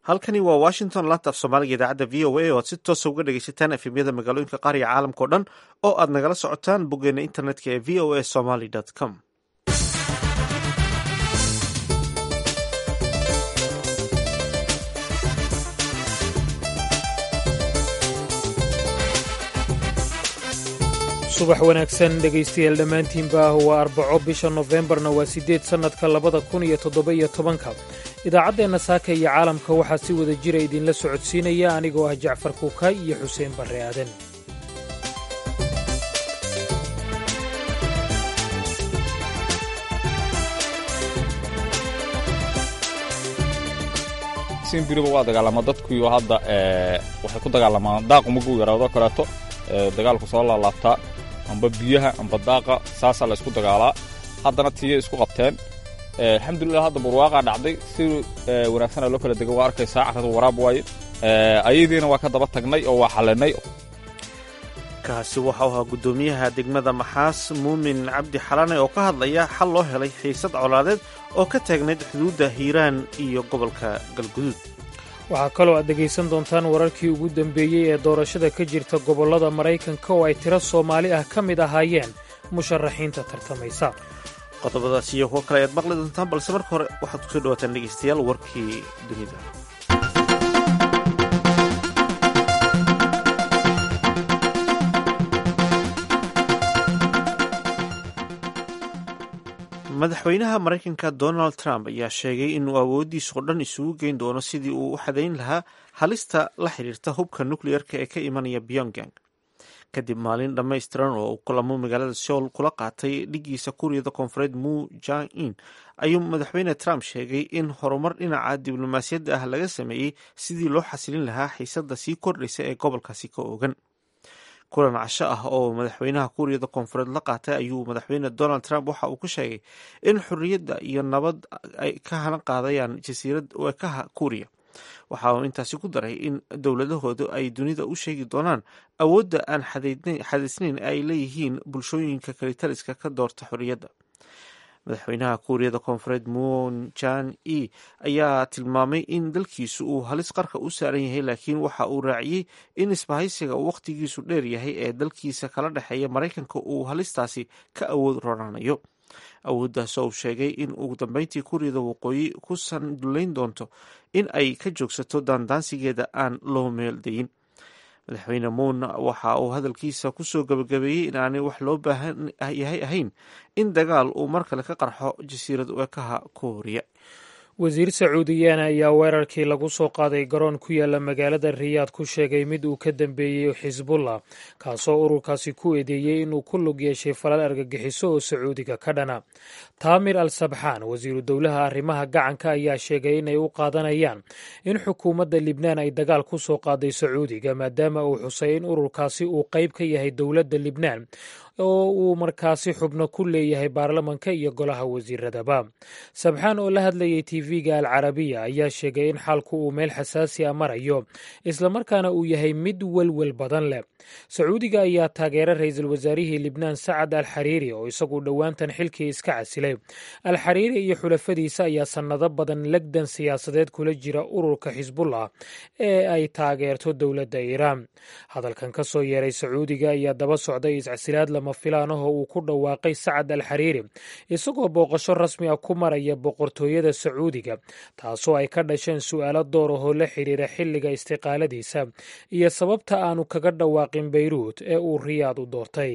halkani waa washington laanta af soomaaliga idaacadda v o a oo aad si toosa uga dhegaysataan efemyada magaalooyinka qaar iyo caalamka o dhan oo aad nagala socotaan boggeena internetka ee v o a somaly com subax wanaagsan dhegaystayaal dhammaantiinba waa arbaco bisha nofembarna waa siddeed sannadka labada kun iyo toddoba-iyo tobanka idaacaddeenna saaka iyo caalamka waxaa si wada jira idinla socodsiinaya anigoo ah jacfar kuukay iyo xuseen barre aadan sinbiriba waa dagaalama dadkuyo hadda waxay ku dagaalamaan daaqu maguu yaraado kaleeto dagaalku soo laalaabtaa amba biyaha amba daaqa saasaa la isku dagaalaa haddana tiiyay isku qabteen alxamdulilah hadda barwaaqaa dhacday si wanaagsana loo kala dega waa arkaysaa carradu waraab waaye ayadiina waa ka daba tagnay oo waa xallinay kaasi waxau ahaa guddoomiyaha degmada maxaas muumin cabdi xalane oo ka hadlaya xal loo helay xiisad colaadeed oo ka taagnayd xuduudda hiiraan iyo gobolka galguduud waxaa kaloo aad dhegaysan doontaan wararkii ugu dambeeyey ee doorashada ka jirta gobollada maraykanka oo ay tiro soomaali ah ka mid ahaayeen musharaxiinta tartamaysa qodobadaas iyo kuwo kale ayaad maqli doontaan balse marka hore waxaad kusoo dhawaataan dhegaystayaal warkii dunida madaxweynaha maraykanka donald trump ayaa sheegay inuu awooddiisoo dhan isugu geyn doono sidii uu u xadayn lahaa halista la xidhiirta hubka nukleyerka ee ka imanaya pyongyang kadib maalin dhammaystiran oo uu kulamo magaalada seoul kula qaatay dhigiisa kuuriyada koonfureed mu jang in ayuu madaxweyne trump sheegay in horumar dhinaca diblomaasiyadda ah laga sameeyey sidii loo xasilin lahaa xiisadda sii kordhaysa ee gobolkaasi ka oogan kulan casho ah oo madaxweynaha kuuriyada koonfureed la qaatay ayuu madaxweyne donald trump waxa uu ku sheegay in xorriyadda iyo nabad ay ka halan qaadayaan jasiirad weekaha kuuriya waxa uu intaasi ku daray in dowladahoodu ay dunida u sheegi doonaan awoodda aan xadaysnayn ay leeyihiin bulshooyinka kalitaliska ka doorta xorriyadda madaxweynaha kuuriyada koonfureed moon jan e ayaa tilmaamay in dalkiisu uu halis qarka u saaran yahay laakiin waxa uu raaciyey in isbahaysiga uu wakhtigiisu dheer yahay ee dalkiisa kala dhexeeya maraykanka uu halistaasi ka awood ronaanayo awooddaas oo uu sheegay in ugu dambeyntii kuuriyada waqooyi ku sandullayn doonto in ay ka joogsato daandaansigeeda aan loo meeldayin madaxweyne moon waxa uu hadalkiisa kusoo gabagabeeyey in aanay wax loo baahan yahay ahayn in dagaal uu mar kale ka qarxo jasiirad weekaha kuuriya wasiir sacuudiyaana ayaa weerarkii lagu soo qaaday garoon ku yaala magaalada riyaad ku sheegay mid uu ka dambeeyey xisbullah kaasoo ururkaasi ku eedeeyey inuu ku lug yeeshay falal argagixiso oo sacuudiga ka dhana taamir al sabxaan wasiiru dowlaha arrimaha gacanka ayaa sheegay inay u qaadanayaan in xukuumadda libnaan ay dagaal ku soo qaaday sacuudiga maadaama uu xusay in ururkaasi uu qayb ka yahay dowladda libnaan oo uu markaasi xubno ku leeyahay baarlamanka iyo golaha wasiiradaba sabxaan oo la hadlayay tv-ga al carabiya ayaa sheegay in xaalku uu meel xasaasi a marayo islamarkaana uu yahay mid welwel badan leh sacuudiga ayaa taageera ra-iisul wasaarihii libnaan sacad al xariiri oo isagu dhowaantan xilkii iska casilay al xariiri iyo xulafadiisa ayaa sannado badan legdan siyaasadeed kula jira ururka xisbullah ee ay taageerto dowladda iiraan hadalkan ka soo yeeray sacuudiga ayaa daba socday iscasilaad lama filaan ahoo uu ku dhawaaqay sacad al xariiri isagoo booqasho rasmi ah ku maraya boqortooyada sacuudiga taasoo ay ka dhasheen su'aalo door ahoo la xidhiira xilliga istiqaaladiisa iyo sababta aanu kaga dhawaaqin beyruut ee uu riyaad u doortay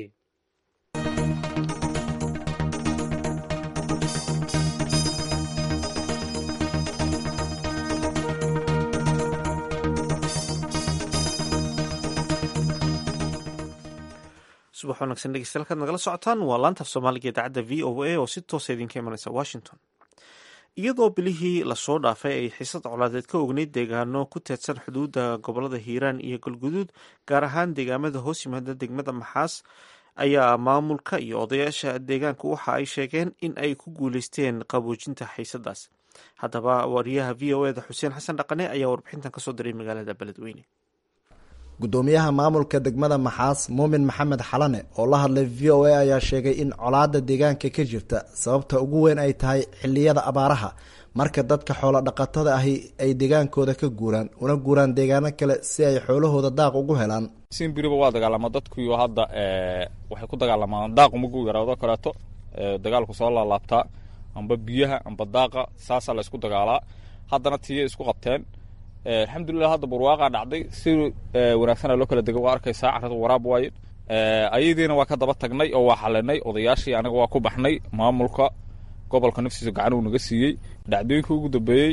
subax wanaagsan dhegeystayaal kaad nagala socotaan waa laantaaf soomaaliga idaacadda v o a oo si toosa idinka imanaysa washington iyadoo bilihii lasoo dhaafay ay xiisad colaadeed ka ogneyd deegaano ku teedsan xuduudda gobolada hiiraan iyo galguduud gaar ahaan deegaamada hoos yimaada degmada maxaas ayaa maamulka iyo odayaasha deegaanku waxa ay sheegeen in ay ku guuleysteen qaboojinta xiisadaas haddaba wariyaha v o eda xuseen xasan dhaqane ayaa warbixintan kasoo diray magaalada beledweyne guddoomiyaha maamulka degmada maxaas muumin maxamed xalane oo la hadlay v o a ayaa sheegay in colaada deegaanka ka jirta sababta ugu weyn ay tahay xiliyada abaaraha marka dadka xoolo dhaqatada ahi ay deegaankooda ka guuraan una guuraan deegaano kale si ay xoolahooda daaq ugu helaan simbiriba waa dagaalama dadkuyo hadda waxay ku dagaalamaan daaquma gu yaraado kaleeto dagaalku soo laalaabtaa amba biyaha amba daaqa saasaa la isku dagaalaa haddana tiya isku qabteen alxamdulilah hadda barwaaqaa dhacday si wanaagsana loo kala dega waa arkaysaa carrada waraab waaye ayadiina waa ka daba tagnay oo waa xalinay odayaashii anaga waa ku baxnay maamulka gobolka naftiisa gacan uu naga siiyey dhacdooyinkii ugu dambeeyey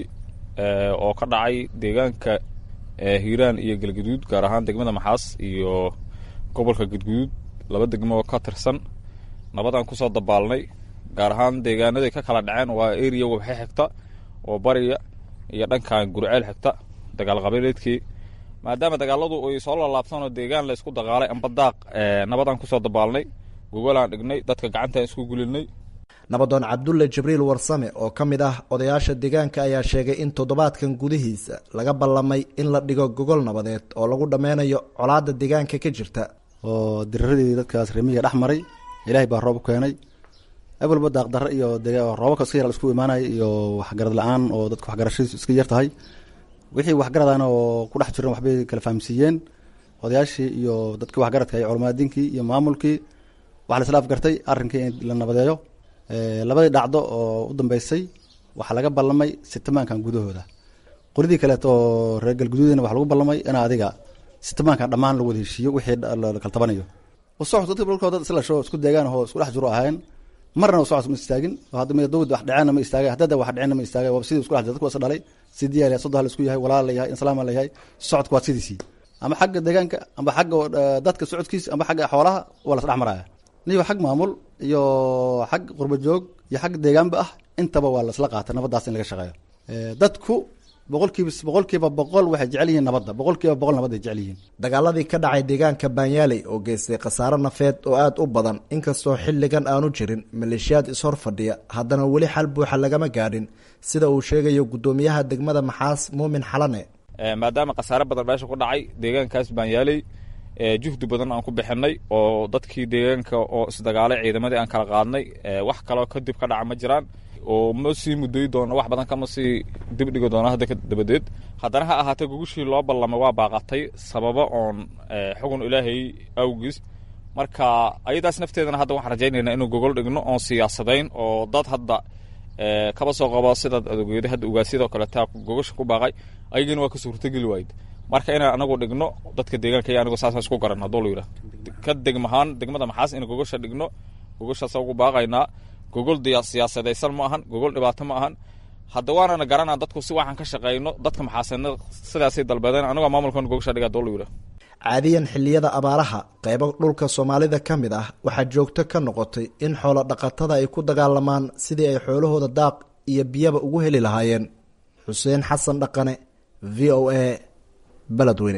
oo ka dhacay deegaanka hiiraan iyo galgaduud gaar ahaan degmada maxaas iyo gobolka gadguduud laba degmo ka tirsan nabadaan kusoo dabaalnay gaar ahaan deegaanaday ka kala dhaceen waa eriya wabxe xigta oo bariya iyo dhankan gurceel xigta dagaal qabiileedkii maadaama dagaaladu ay soo lalaabsanoo deegaan la isku dagaalay amba daaq nabadaan kusoo dabaalnay gogolaan dhignay dadka gacantaan isku gulinay nabadoon cabdulle jibriil warsame oo ka mid ah odayaasha deegaanka ayaa sheegay in toddobaadkan gudihiisa laga ballamay in la dhigo gogol nabadeed oo lagu dhammeynayo colaadda deegaanka ka jirta oo diriradii dadkaas remiga dhex maray ilaahay baa roob keenay awalba daaqdarre iyo roobabka iska yar isku imaanaya iyo waxgarad la-aan oo dadka waxgarashadiisu iska yar tahay wixii waxgaradana oo ku dhex jiran waxbay kala fahamsiiyeen odayaashii iyo dadkii waxgaradka iyo culamaadiinkii iyo maamulkii waxaa la isla afgartay arrinkii in la nabadeeyo labadii dhacdo oo u dambeysay waxaa laga ballamay sitamaankan gudahooda qoridii kaleeto oo reer galguduudina waxaa lagu ballamay in adiga sitamaankan dhammaan lagu wada heshiiyo wixii la kala tabanayo usocod dadka dhulkoo dad isla sho isku deegaan oo isku dhex jiro ahaayeen marna usocod ma istaagin hadda dawad wax dhaceenna ma istaagay haddada wax dhaceenna ma istaagay waa sidii isku dhex jiro dadku waa is dhalay sidii yaa soddon hal isku yahay walaal la yahay inslaam la yahay socodku waa sidiisii ama xagga deegaanka amba xagga dadka socodkiisa amba xagga xoolaha waa la is dhex maraya niyo xag maamul iyo xag qurba joog iyo xag deegaanba ah intaba waa laisla qaatay nabaddaas in laga shaqeeyo dadku boqolkiiba boqolkiiba boqol waxay jecel yihiin nabadda boqolkiiba boqol nabad ay jecel yihiin dagaaladii ka dhacay deegaanka baanyaaley oo geystay khasaaro nafeed oo aada u badan inkastoo xilligan aanu jirin maleeshiyaad ishor fadhiya haddana weli xal buuxa lagama gaadhin sida uu sheegayo guddoomiyaha degmada maxaas muumin xalane maadaama khasaare badan meesha ku dhacay deegaankaas baanyaaley juhdi badan aan ku bixinay oo dadkii deegaanka oo isdagaalay ciidamadii aan kala qaadnay wax kaloo kadib ka dhaca ma jiraan oo ma sii mudayi doono wax badan kama sii dibdhigi doono hadda dabadeed haddana ha ahaatee gugushii loo ballamay waa baaqatay sababo oon xugun ilaahay awgiis marka ayadaas nafteedana hadda waxaan rajaynaynaa inuu gogol dhigno oon siyaasadayn oo dad hadda kaba soo qabo sidaad adogeeda hadda ugaasiyadoo kale taa gogosha ku baaqay ayagina waa ka suurtageli waayed marka inaan anagu dhigno dadka deegaanka iyo anigu saasaan isku garan hadduu la yidhaah ka degmahaan degmada maxaas in gogosha dhigno gogoshaasa ugu baaqaynaa gogol siyaasadaysan ma ahan gogol dhibaato ma ahan hadda waanana garanaa dadku si waxaan ka shaqeyno dadka maxaasadna sidaasay dalbadeen anigoo maamulkan gogosha dhiga hadduu la yidhaah caadiyan xilliyada abaaraha qaybo dhulka soomaalida ka mid ah waxaa joogto ka noqotay in xoolo dhaqatada ay ku dagaalamaan sidii ay xoolahooda daaq iyo biyaba ugu heli lahaayeen xuseen xasan dhaqane v o a beledweyne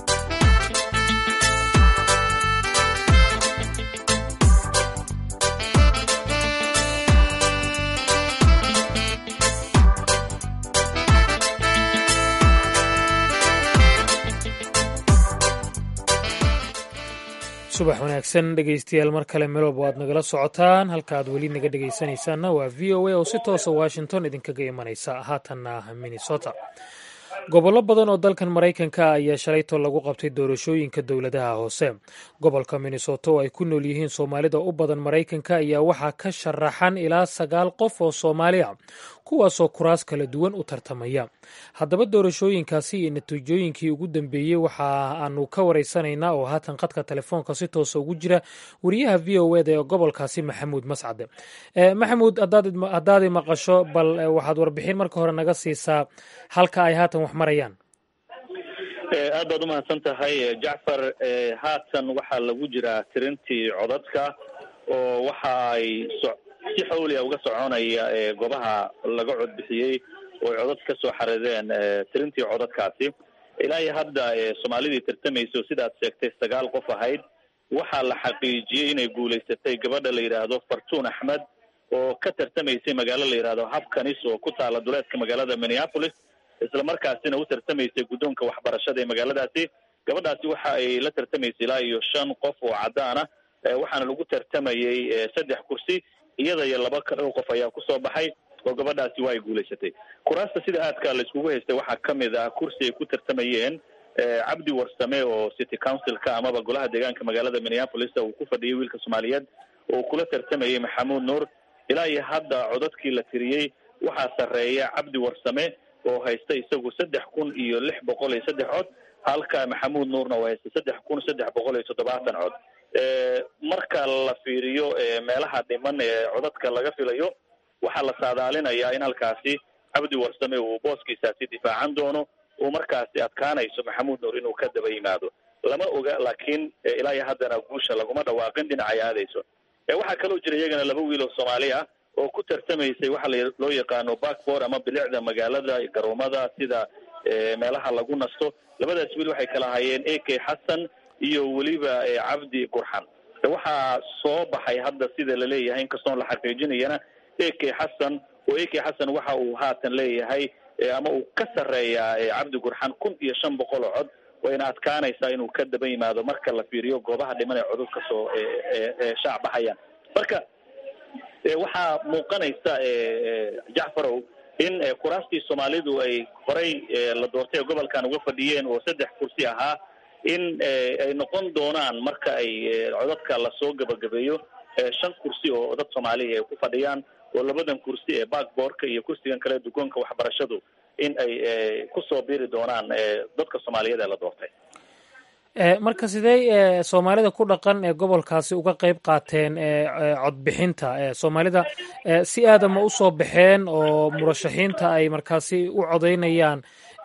subax wanaagsan dhegaystayaal mar kale melob waad nagala socotaan halka aad weli naga dhegaysanaysaanna waa v o a oo si toosa washington idinkaga imanaysa haatanna minnesota gobollo badan oo dalkan maraykanka ayaa shalayto lagu qabtay doorashooyinka dowladaha hoose gobolka minnesota oo ay ku nool yihiin soomaalida u badan maraykanka ayaa waxaa ka sharaxan ilaa sagaal qof oo soomaali a kuwaasoo kuraas kala duwan u tartamaya haddaba doorashooyinkaasi iyo natiijooyinkii ugu dambeeyey waxa aanu ka waraysanaynaa oo haatan khadka telefoonka si toosa ugu jira wariyaha v o eda ee gobolkaasi maxamuud mascade maxamuud haddaadi maqasho bal waxaad warbixin marka hore naga siisaa halka ay haatan wax marayaan aad baad umahadsan tahay jacfar haatan waxaa lagu jiraa tirintii codadka oo waxa ay si xawliya uga soconaya goobaha laga codbixiyey oo ay codad ka soo xarideen tirintii codadkaasi ilaa iyo hadda soomaalidii tartamaysa oo sidaad sheegtay sagaal qof ahayd waxaa la xaqiijiyey inay guulaysatay gabadha la yidhaahdo fartuun axmed oo ka tartamaysay magaalo la yidhahdo habkanis oo ku taala duleedka magaalada minneapolis isla markaasina u tartamaysay guddoonka waxbarashada ee magaaladaasi gabadhaasi waxa ay la tartamaysay ilaa iyo shan qof oo cadaan ah waxaana lagu tartamayey saddex kursi iyada iyo laba kale qof ayaa kusoo baxay oo gabadhaasi waa ay guulaysatay kuraasta sida aadka la iskugu haystay waxaa kamid ah kursi ay ku tartamayeen cabdi warsame oo city councilka amaba golaha deegaanka magaalada minneapolis uu ku fadhiyay wiilka soomaaliyeed oo kula tartamayay maxamuud nuur ilaa iyo hadda codadkii la tiriyey waxaa sarreeya cabdi warsame oo haysta isagu saddex kun iyo lix boqol iyo saddex cod halka maxamuud nuurna oo haysta saddex kun saddex boqol iyo toddobaatan cod marka la fiiriyo meelaha dhiman ee codadka laga filayo waxaa la saadaalinayaa in halkaasi cabdi warsame uu booskiisaasi difaacan doono uu markaasi adkaanayso maxamuud nuur inuu ka daba yimaado lama oga laakiin ilaa iyo haddana guusha laguma dhawaaqin dhinacay aadayso waxaa kaloo jira iyagana laba wiil oo soomaali ah oo ku tartamaysay waxa loo yaqaano backboard ama bilicda magaalada garoomada sida meelaha lagu nasto labadaas wiil waxay kala hayeen a k xasan iyo weliba cabdi gurxan waxaa soo baxay hadda sida laleeyahay inkastoon la xaqiijinayana a k xasan oo a k xasan waxa uu haatan leeyahay ama uu ka sarreeyaa cabdi gurxan kun iyo shan boqol oo cod wayna adkaanaysaa inuu ka daba yimaado marka la fiiriyo goobaha dhiman ee codod kasoo shaac baxayaan marka waxaa muuqanaysa jacfarow in kuraastii soomaalidu ay horay la doortay ee gobolkan uga fadhiyeen oo saddex kursi ahaa in ay noqon doonaan marka ay codadka lasoo gabagabeeyo shan kursi oo dad soomaaliya ay ku fadhiyaan oo labadan kursi ee backboardka iyo kursigan kale dugoonka waxbarashadu in ay kusoo biri doonaan dadka soomaaliyeed ee la doortay marka sidee soomaalida ku dhaqan ee gobolkaasi uga qeyb qaateen codbixinta soomaalida si aadama usoo baxeen oo murashaxiinta ay markaasi u codeynayaan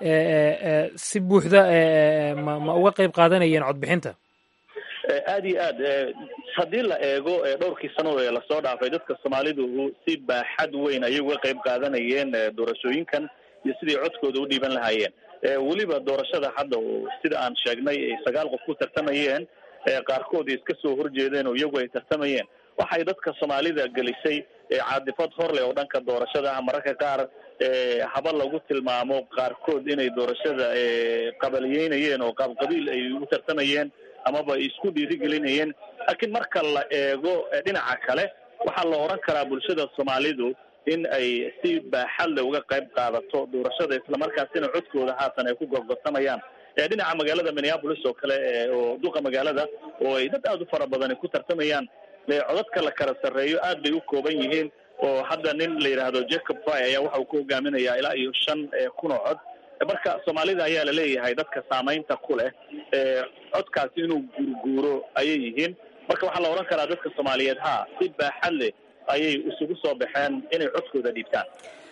si buuxda ma ma uga qeyb qaadanayeen codbixinta aada iyo aad haddii la eego dhowrkii sano ee lasoo dhaafay dadka soomaalidu si baaxad weyn ayay uga qeyb qaadanayeen doorashooyinkan iyo sidai codkooda u dhiiban lahaayeen weliba doorashada hadda sida aan sheegnay ay sagaal qof ku tartamayeen qaarkood iska soo horjeedeen oo iyagu ay tartamayeen waxay dadka soomaalida gelisay caadifad horleh oo dhanka doorashada ah mararka qaar haba lagu tilmaamo qaarkood inay doorashada qabaliyeynayeen oo qaabqabiil ay u tartamayeen amaba isku dhiirigelinayeen laakiin marka la eego dhinaca kale waxaa la odhan karaa bulshada soomaalidu in ay si baaxadle uga qayb qaadato doorashada islamarkaasina codkooda haatan ay ku gorgortamayaan dhinaca magaalada minneapolis oo kale oo duqa magaalada oo ay dad aada u fara badani ku tartamayaan codadka la kala sarreeyo aad bay u kooban yihiin oo hadda nin la yidhaahdo jacob fry ayaa waxa uu ku hogaaminayaa ilaa iyo shan kun oo cod marka soomaalida ayaa laleeyahay dadka saamaynta ku leh codkaasi inuu guurguuro ayay yihiin marka waxaa la odhan karaa dadka soomaaliyeed ha si baaxad leh ayay isugu soo baxeen inay codkooda dhiibtaan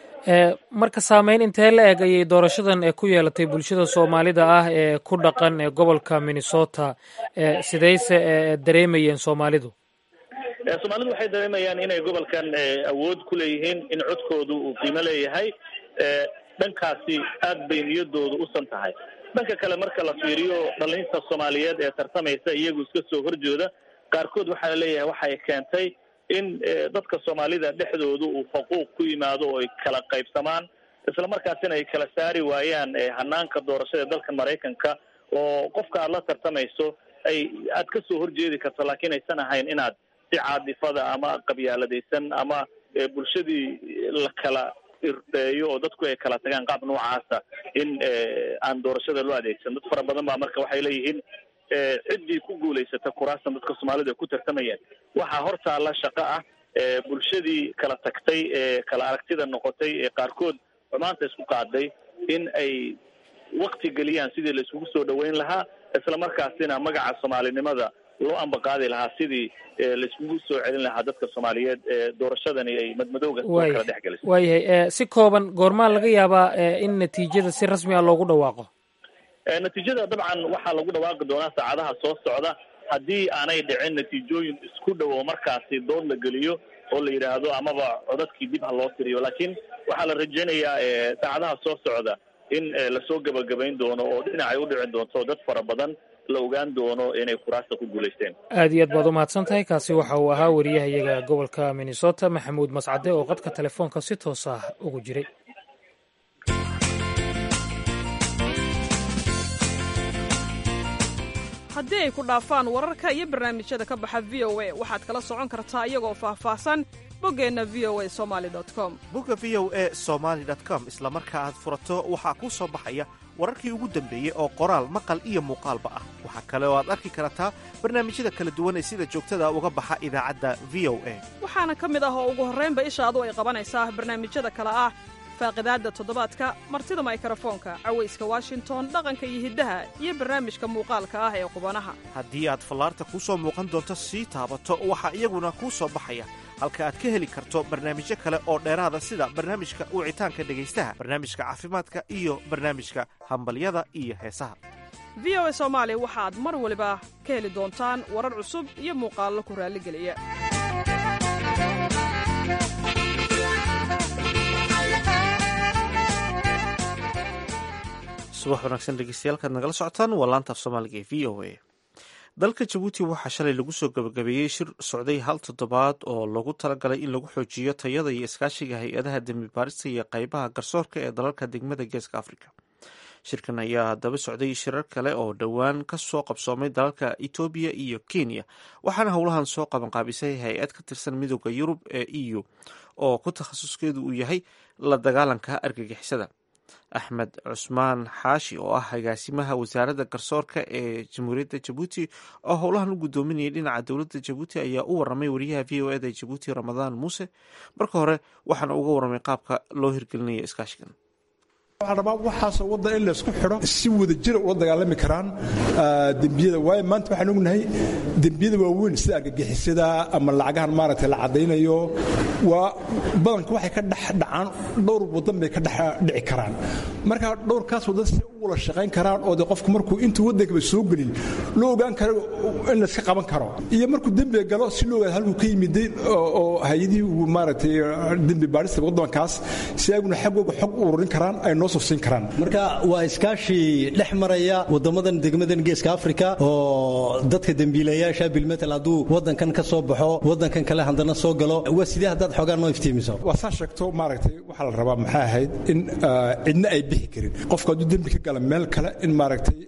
marka saameyn intee la eg ayay doorashadan ee ku yeelatay bulshada soomaalida ah ee ku dhaqan ee gobolka minnesota sidayse dareemayeen soomaalidu soomaalidu waxay dareemayaan inay gobolkan awood ku leeyihiin in codkoodu uu qiimo leeyahay dhankaasi aad bay niyadoodu usan tahay dhanka kale marka la fiiriyo dhalinta soomaaliyeed ee tartamaysa iyagu iska soo horjooda qaarkood waxaa laleeyahay waxay keentay in dadka soomaalida dhexdooda uu faquuq ku yimaado oo ay kala qaybsamaan isla markaasina ay kala saari waayaan hanaanka doorashada dalka maraykanka oo qofka aad la tartamayso ay aad ka soo horjeedi karto laakiin aysan ahayn inaad si caadifada ama qabyaaladaysan ama bulshadii la kala irdeeyo oo dadku ay kala tagaan qaab noocaasa in aan doorashada loo adeegsan dad fara badan baa marka waxay leeyihiin ciddii ku guulaysata kuraastan dadka soomaalida ku tartamayeen waxaa hortaalla shaqo ah bulshadii kala tagtay ee kala aragtida noqotay ee qaarkood xumaanta isku qaaday in ay wakti geliyaan sidii la isugu soo dhaweyn lahaa isla markaasina magaca soomaalinimada loo ambaqaadi lahaa sidii laiskugu soo celin lahaa dadka soomaaliyeed ee doorashadani ay madmadowga soo kala dhex gelisay waayahay si kooban goormaa laga yaabaa in natiijada si rasmi ah loogu dhawaaqo natiijada dabcan waxaa lagu dhawaaqi doonaa saacadaha soo socda haddii aanay dhicin natiijooyin isku dhow oo markaasi dood la geliyo oo la yidhaahdo amaba codadkii dib ha loo tiriyo laakiin waxaa la rajaynayaa saacadaha soo socda in lasoo gebagabayn doono oo dhinacay u dhici doonto dad fara badan la ogaan doono inay kuraasta ku guulaysteen aad iyo aad baad u mahadsan tahay kaasi waxa uu ahaa wariyahayaga gobolka minnesota maxamuud mascade oo qadka telefoonka si toos ah ugu jiray haddii ay ku dhaafaan wararka iyo barnaamijyada ka baxa v o a waxaad kala socon kartaa iyagoo faahfaahsan boggeenna v o a somali com bogga v o e somaali com isla marka aad furato waxaa kuu soo baxaya wararkii ugu dambeeyey oo qoraal maqal iyo muuqaalba ah waxaa kale oo aad arki kartaa barnaamijyada kala duwan ee sida joogtada uga baxa idaacadda v o a waxaana ka mid ah oo ugu horraynba ishaadu ay qabanaysaa barnaamijyada kale ah faaqidaadda toddobaadka martida maykarafoonka cawayska washington dhaqanka iyo hiddaha iyo barnaamijka muuqaalka ah ee qubanaha haddii aad fallaarta kuu soo muuqan doonto sii taabato waxaa iyaguna kuu soo baxaya halka aad ka heli karto barnaamijyo kale oo dheeraada sida barnaamijka wicitaanka dhegaystaha barnaamijka caafimaadka iyo barnaamijka hambalyada iyo heesaha v o a soomaali waxaad mar waliba ka heli doontaan warar cusub iyo muuqaallo ku raalligeliya subax wanaagsan dhegeystayaal nagala socotaan waa laanta af soomaaliga ee v o a dalka jabuuti waxaa shalay lagu soo gabagabeeyey shir socday hal toddobaad oo loogu talagalay in lagu xoojiyo tayada iyo iskaashiga hay-adaha dembi baarista iyo qaybaha garsoorka ee dalalka degmada geeska afrika shirkan ayaa daba socday shirar kale oo dhowaan ka soo qabsoomay dalalka etoobiya iyo kenya waxaana howlahan soo qabanqaabisay hay-ad ka tirsan midooda yurub ee e u oo ku takhasuskeedu uu yahay la dagaalanka argagixisada axmed cusmaan xaashi oo ah agaasimaha wasaaradda garsoorka ee jamhuuriyadda jabuuti oo howlahan u guddoominayay dhinaca dowladda jabuuti ayaa u waramay wariyaha v o eda jabuuti ramadaan muuse marka hore waxaana uga waramay qaabka loo hirgelinayo iskaashigan waxaan rabaa waxaasoo waddan in laysku xidho si wada jira ula dagaalami karaan dembiyada waayo maanta waxaan ognahay dembiyada waaweyn sida argagixisada ama lacagahan maaragtay la caddaynayo waa badanka waxay ka dhex dhacaan dhowr waddan bay ka dhex dhici karaan marka dhowrkaas waddan si u wada shaqayn karaan oo de qofku markuu intuu waddankaba soo gelin loo ogaan karo in layska qaban karo iyo markuu dembiga galo si loo ogaado halkuu ka yimiday oo hay-adihii uu maaragtay dembi baadhista waddankaas si ayaguna xaggooga xog u ururin karaan ay noo soo siin karaan marka waa iskaashi dhex maraya wadamadan degmadan geeska afrika oo dadka dembiilayaasha bilmetel hadduu wadankan ka soo baxo wadankan kale haddana soo galo waa sidee haddaad xoogaa noo iftiimiso waa saa sheegto maaragtay waxaa la rabaa maxay ahayd in cidna ay bixi karin qofku hadduu dembi ka gala meel kale in maaragtay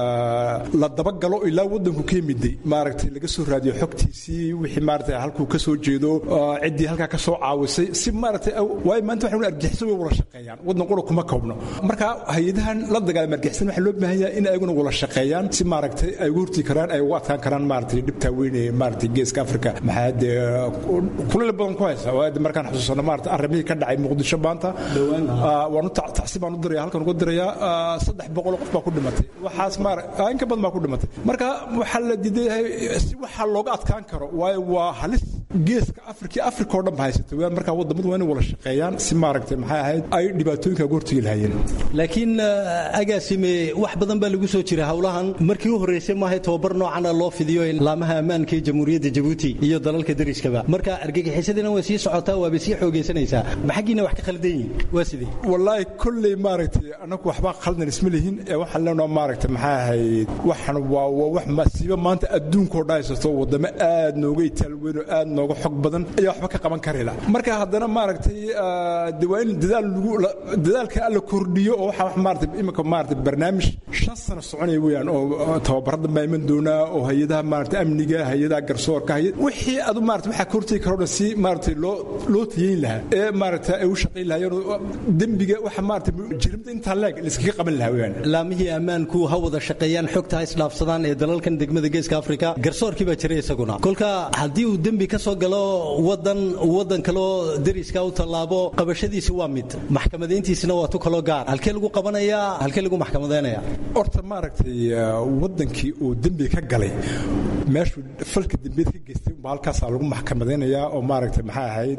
la dabagalo ilaa wadanku ka yimiday maaragtay laga soo raadiyo xogtiisii wixii maaragtay halkuu ka soo jeedo ciddii halkaa ka soo caawisay si maaragtay waayo maanta waxay argixisa way wada shaqeeyaan wadan qura kuma koobno marka hay-adahan la dagaalama argixisana waxaa loo baahan yahay in ayaguna wada shaqeeyaan si maaragtay ay ugu hortii karaan ay ugu adkaan karaan maaragtay dhibtaa weyn ee maaragtay geeska afrika maxaa dee kuleel badan ku haysa waayo markaan xusuusano maaragtay arrimihii ka dhacay muqdisho maanta waanu tacsi baan u diraya halkan uga dirayaa saddex boqol qof baa ku dhimatay waxaas maar in ka badan baa ku dhimatay marka waxaa la diidayahay si waxaa looga adkaan karo waayo waa halis geeska afrika afrika oo dhan ba haysata marka wadamadu waa inay wada shaqeeyaan si maaragtay maxay ahayd ay dhibaatooyinka uga hortegi lahaayeen laakiin agaasime wax badan baa lagu soo jira howlahan markii u horreysay maahay tobabar noocana loo fidiyo laamaha ammaanka ee jamhuuriyadda jabuuti iyo dalalka dariskaba marka argagixisadina way sii socotaa waabay sii xoogaysanaysaa maxaggiina wax ka khaldan yihin waa sidee wallaahi kolley maaragtay anagu waxbaa khaldan isma lihin ee waxaan leenaha maaragtay maxay ahayd waxan waa waa wax masiibo maanta adduunkoo dhan haysato wadamo aad nooga itaal weyn oo aad nooga xog badan ayaa waxba ka qaban karayla marka haddana maaragtay de waa in dadaal lagu dadaalka alla kordhiyo oo waxa maaragtay imika maaragtay barnaamij shan sano soconaya weeyaan oo tababarada baa iman doonaa oo hay-adaha maaragtay amniga hay-adaha garsoorka wixii adu maaragtay waxaa ka hortegi karo dhan si maaragtay loo loo tayeyn lahaa ee maaragtay ay u shaqayn lahaayeen dembiga waxa maaragtay jirimda intaa leeg layskaga qaban lahaa weeyaan laamihii ammaanku ha wada shaqeeyaan xogta ha isdhaafsadaan ee dalalkan degmada geeska afrika garsoorkii baa jiray isaguna kolka haddii uu dembi ka soo galo wadan wadan kaloo deriska u tallaabo qabashadiisi waa mid maxkamadayntiisina waa tu kaloo gaar halkee lagu qabanayaa halkee lagu maxkamadaynaya horta maaragtay wadankii uu dembi ka galay meeshuu falka dembiyada ka geystay baa halkaasaa lagu maxkamadaynayaa oo maaragtay maxay ahayd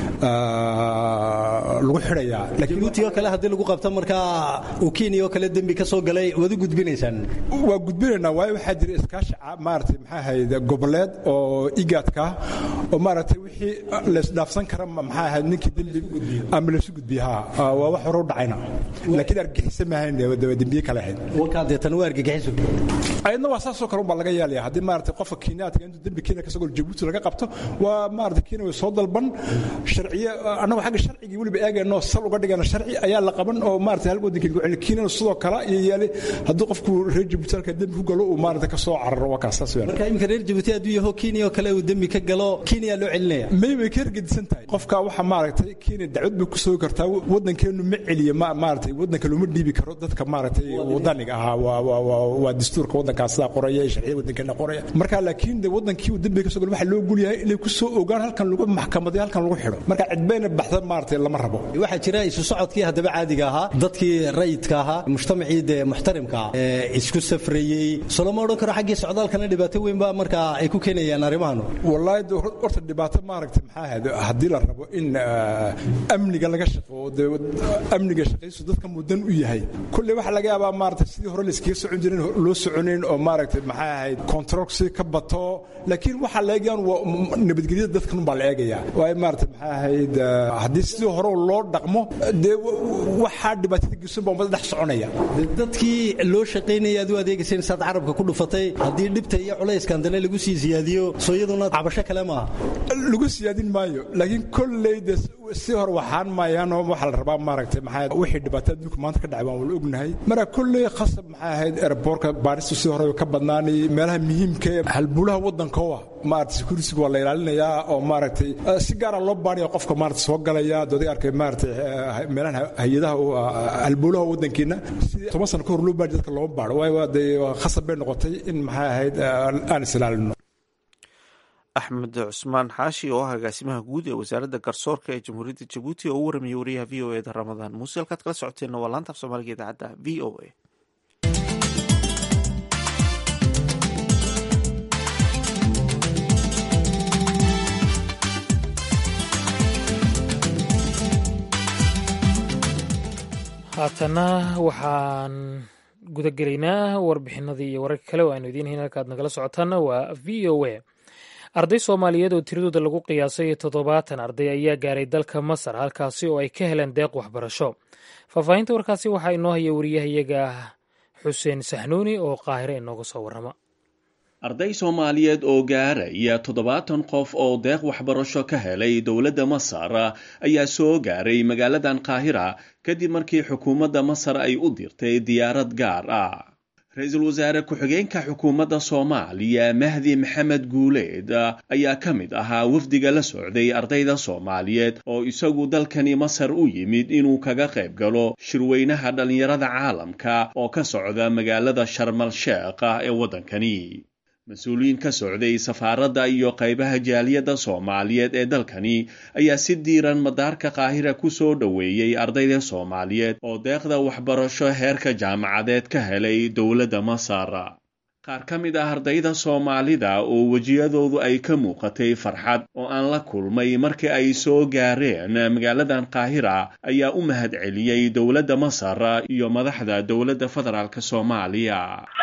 lagu xidhayaa jabuuti oo kale haddii lagu qabto markaa uu kenya oo kale dembi ka soo galay waad u gudbinaysaan waa gudbinaynaa waayo waxaa jira iskaashi maaragtay maxay ahayd goboleed oo igaadka oo maaragtay wixii laysdhaafsan kara maxay ahayd ninkii dembi ama laysu gudbiya ha waa wax hore u dhacayna laakiin argixisa maahayn dembiye kale ahayd walkaa deetan waa argagixiso ayadna waa saasoo kale unbaa laga yeelaya haddii maaragtay qofka kenyaadka intuu dembi kenya kasoo jabuuti laga qabto waa maaragtay kenya way soo dalban sharciye annagu xagga sharcigii weliba eegayna eegayno sal uga dhigana sharci ayaa la qaban oo maarata hal waddanka lagu celin kiinana sidoo kale iyo yeelay hadduu qofku reer jabuuti halka dembi ku galo uu maarata ka soo cararo waa kaas saas weeyaan marka iminka reer jabuuti hadduu yaho kenya oo kale uu dembi ka galo kenya loo celinaya may way ka hergedisan tahay qofka waxa maaragtay kenya dacwad bay ku soo kartaa waddankeenu ma celiya ma maaragtay waddanka looma dhiibi karo dadka maaragtay wadaniga ahaa waa waa waa waa dastuurka waddankaas sidaa qoraya iyo sharciyada waddankeena qoraya marka laakiin de waddankii uu dembiga ka soo galo waxaa loo gulyahay inay ku soo ogaan halkan lagu maxkamaday halkan lagu xidho marka cidbayna baxda maaragtay lama rabo waxaa jira isu socodkii haddaba caadiga ahaa dadkii rayidka ahaa mujtamacii dee muxtarimka ah ee isku safrayey so lama odhan karo xaggii socdaalkana dhibaato weyn baa markaa ay ku keenayaan arrimahan wallaahi de horta dhibaato maaragtay maxaa ahayd haddii la rabo in amniga laga shaqeeyo dee amniga shaqaysu dadka mudan u yahay kulley waxaa laga yaabaa maaragtay sidii hore layskaga socon jirin loo soconayn oo maaragtay maxaa ahayd controlsi ka bato laakiin waxaa la eegayaan waa nabadgelyada dadkan baa la eegayaa waayo maaragtay maxaa ahayd haddii sidii hore loo dhaqmo dee waxaa dhibaatada geysan baa ummada dhex soconaya dadkii loo shaqaynaya aad u adeegayseen saad carabka ku dhufatay haddii dhibta iyo culayskan dane lagu sii siyaadiyo soo iyaduna cabasho kale maaha lagu siyaadin maayo laakiin kolley de si hore waxaan maayaanoo waxaa la rabaa maaragtay maxaa wixii dhibaato adduunka maanta ka dhacay waan wala ognahay marka kolley khasab maxaa ahayd airbortka baaristu si hore ka badnaanay meelaha muhiimka ee halbulaha waddanka oo ah maaragtay security waa la ilaalinayaa oo maaragtay si gaara loo baaraya qofka maaragtay soo galaya dooday arkay maaragtay meelaha hay-adaha halbulaha waddankeena sidii toban sano ka hor loo baari dadka looma baaro waayo dee khasab bay noqotay in maxaa ahayd aan is ilaalino axmed cusmaan xaashi oo ah agaasimaha guud ee wasaaradda garsoorka ee jamhuuriyadda jabuuti oo u waramayay wariyaha v o e da ramadaan muuse halkaad kala socoteenna waa laanta af soomaaliga idaacadda v o a haatana waxaan gudagelaynaa warbixinadii iyo wararka kale oo aynu idiin hayn halkaad nagala socotaana waa v o a arday soomaaliyeed oo tiradooda lagu qiyaasay toddobaatan arday ayaa gaaray dalka masar halkaasi oo ay ka heleen deeq waxbarasho faahfaahinta warkaasi waxaa inoo haya wariyahayaga xuseen saxnuuni oo qaahire inooga soo warrama arday soomaaliyeed oo gaaraya toddobaatan qof oo deeq waxbarasho ka helay dowladda masar ayaa soo gaaray magaaladan qaahira kadib markii xukuumadda masar ay u dirtay diyaarad gaar ah ra-iisul wasaare ku-xigeenka xukuumadda soomaaliya mahdi maxamed guuleed ayaa ka mid ahaa wafdiga la socday ardayda soomaaliyeed oo isagu dalkani masar u yimid inuu kaga qayb galo shirweynaha dhallinyarada caalamka oo ka socda magaalada sharmal sheekh ee waddankani mas-uuliyiin ka socday safaaradda iyo qaybaha jaaliyadda soomaaliyeed ee dalkani ayaa si diiran madaarka qaahira ku soo dhoweeyey ardayda soomaaliyeed oo deeqda waxbarasho heerka jaamacadeed ka helay dowladda masar qaar ka mid ah ardayda soomaalida oo wejiyadoodu ay ka muuqatay farxad oo aan la kulmay markii ay soo gaareen magaaladan qaahira ayaa u mahad celiyey dowladda masar iyo madaxda dowladda federaalk soomaaliya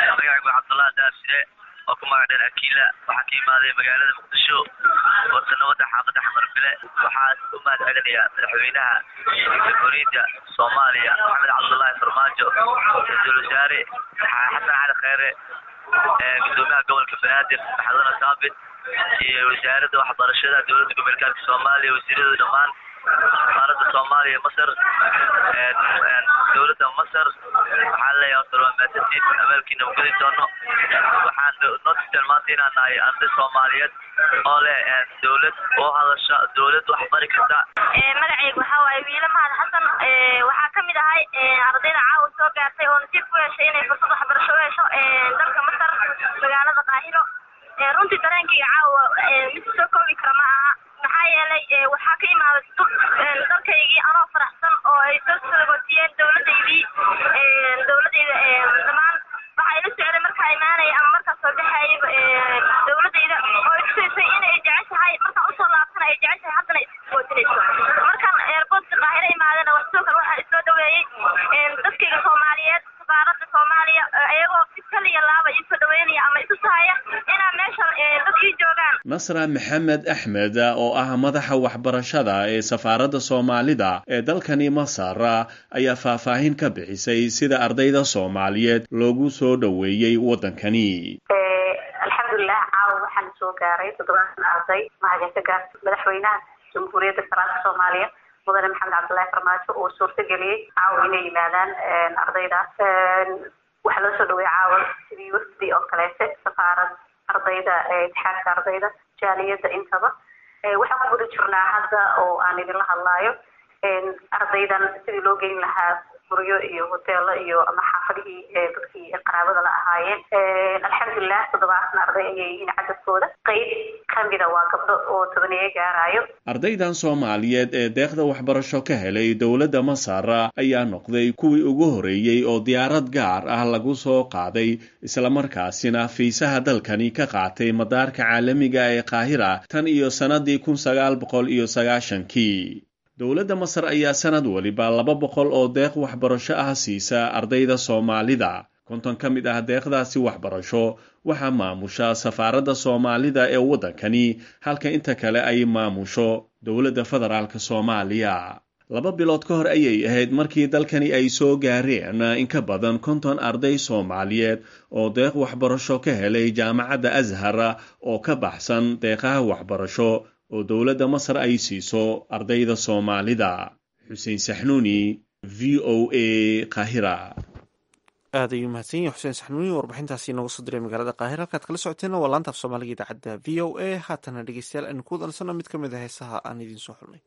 oo ku magac dheer akiila waxaa ka imaaday magaalada muqdisho warsanabada xaafadda xamarbile waxaa u mahad celinayaa madaxweynaha jamhuuriyadda soomaaliya maxamed cabdullaahi farmaajo ra-iisul wasaare xasan cali kheyre gudoomiyaha gobolka banaadir maxadana saabit iyo wasaaradda waxbarashada dowladda gobolkaadka soomaaliya wasiirada dhammaan safaaradda soomaaliya masar dowladda masar waxaan leeyahay horta waa maasantiin abaalkiina u gudi doono waxaan noo tusteen maanta inaan nahay arday soomaaliyeed oo leh dowlad oo hadasha dowlad wax bari karta magacayga waxaa waaye wiila mahad xasan waxaa ka mid ahay ardayda caawa soo gaartay oo nasiib ku yeeshay inay fursad waxbarasho u hesho dalka masar magaalada qaahiro runtii dareenkayga caawa mid soo koobi kara ma aha maxaa yeelay waxaa ka imaaday dalkaygii anoo faraxsan oo ay soo salagootiyeen dowladaydii dowladayda dhammaan waxaa ila socday markaa imaanaya ama markaa soo baxayaba dowladayda oo itusaysay inay jeceshahay markaan usoo laabtana ay jeceshahay haddana isootinayso markaan eerboodka qaahiro imaadana sidoo kale waxaa isoo dhaweeyey dadkayga soomaaliyeed safaaradda soomaaliya iyagoo si kaliya laaba iisoo dhaweynaya ama isu sahaya inaa meeshan dadkii joogaan nasra maxamed axmed oo ah madaxa waxbarashada ee safaaradda soomaalida ee dalkani masar ayaa faahfaahin ka bixisay sida ardayda soomaaliyeed loogu soo dhoweeyey waddankani alxamdulilah caawa waxaana soo gaaray toddobaatan arday mahadin ka gaarta madaxweynaha jamhuuriyadda federaalka soomaaliya mudane maxamed cabdullaahi farmaajo oo suurtageliyey caawa inay yimaadaan ardayda waxaa loo soo dhaweeyey caawa sidii wafdi oo kaleete safaarad ardayda itixaadka ardayda jaaliyadda intaba waxaan ku guda jirnaa hadda oo aan idinla hadlaayo ardaydan sidii loo geyn lahaa guryo iyo hoteelo iyo ama xaafadihii dadkii qaraabada la ahaayeen alxamdulilah toddobaatan arday ayay yihiin cadadkooda qeyb kamida waa gabdho oo tobaneeye gaarayo ardaydan soomaaliyeed ee deeqda waxbarasho ka helay dowladda masar ayaa noqday kuwii ugu horeeyey oo diyaarad gaar ah lagu soo qaaday islamarkaasina fiisaha dalkani ka qaatay madaarka caalamiga ee qaahira tan iyo sannadii kun sagaal boqol iyo sagaashankii dowladda masar ayaa sanad waliba laba boqol oo deeq waxbarasho ah siisa ardayda soomaalida konton ka mid ah deeqdaasi waxbarasho waxaa maamusha safaaradda soomaalida ee waddankani halka inta kale ay maamusho dowladda federaalk soomaaliya laba bilood ka hor ayay ahayd markii dalkani ay soo gaareen in ka badan konton arday soomaaliyeed oo deeq waxbarasho ka helay jaamacadda ashar oo ka baxsan deeqaha waxbarasho oo dowladda masar ay siiso ardayda soomaalida xuseen saxnuuni v o a qaahira aad ayuu mahadsan yahay xuseen saxnuuni warbixintaasi inooga soo diray magaalada qaahira halkaad kala socoteena waa laanta af soomaaliga idaacadda v o a haatana dhegeystayaal aynu ku wadansano mid ka mid a heesaha aan idiin soo xulnay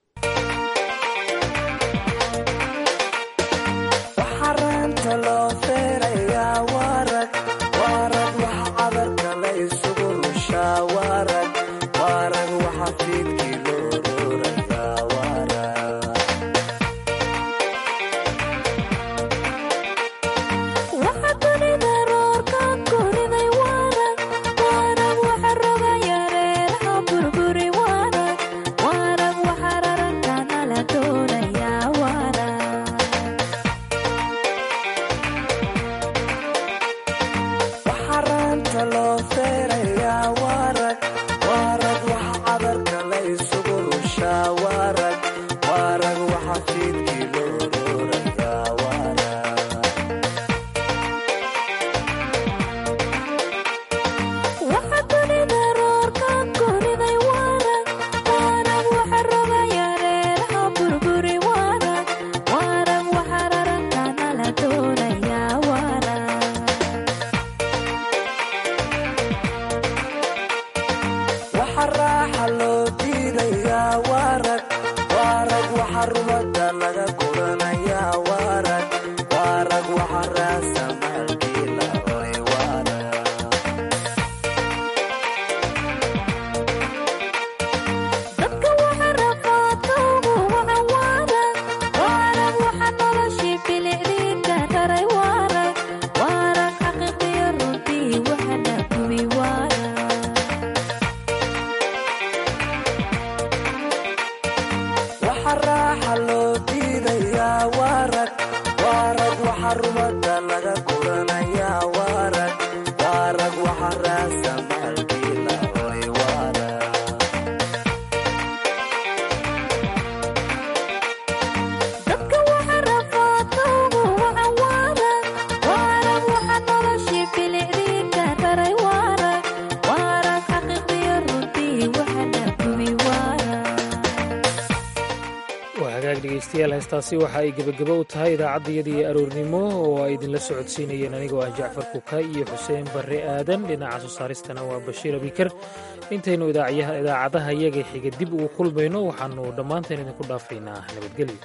dhegeystayaal heestaasi waxa ay gebagabo u tahay idaacaddayadii aroornimo oo ay idinla socodsiinayeen anigoo ah jacfar kuka iyo xuseen barre aadan dhinaca soo saaristana waa bashiir abikar intaynu idaacadaha iyaga xiga dib ugu kulmayno waxaannu dhammaanteen idinku dhaafaynaa nabadgelyo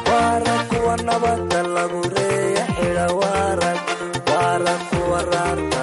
nabada lagu reeya xidha waarag waara kuwa raarta